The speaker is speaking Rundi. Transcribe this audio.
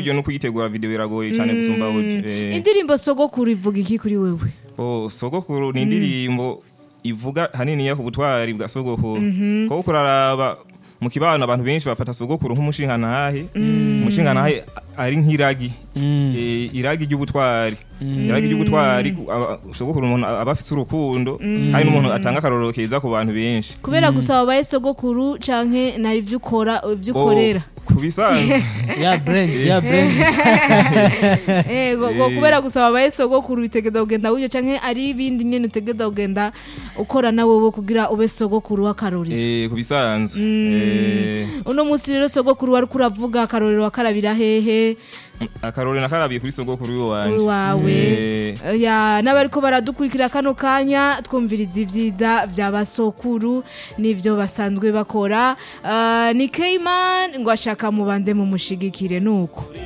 audio no kuyitegura video biragoye cyane gusumba audio Eh, indirimbo sogokuru ivuga iki kuri wewe oh sogokuru ni indirimbo ivuga hanini ya ku butwari bwa sogokuru kuko kuraraba mu kibano abantu benshi bafata sogokuru nk'umushingantahe umushingantahe ari nk'iragi Eh, iragi ry'ubutwari iragi ry'ubutwari ku- aba- sogokuru umuntu aba afise urukundo kandi n'umuntu atanga akarorero keza ku bantu benshi kubera gusa wabaye sogokuru canke nari ibyo ukora ibyo ukorera Oh, ku bisanzwe ya brand ya brand Eh, go- go- kubera gusa wabaye sogokuru bitegeza kugenda gutyo canke ari ibindi nyene utegeza kugenda ukora na wowe kugira ube sogokuru w'akarorero Eh, ku bisanzwe Eh, uno munsi rero sogokuru wari kuravuga akarorero wakarabira hehe akarorero nakarabiye kuri sogokuru kuri w'iwanje wawe Eh, ya n'abariko baradukurikira kano kanya twumviriza ibyiza bya basokuru n'ibyo basanzwe bakora Ah, ni Keyman ngo ashaka mubanze mumushigikire nuko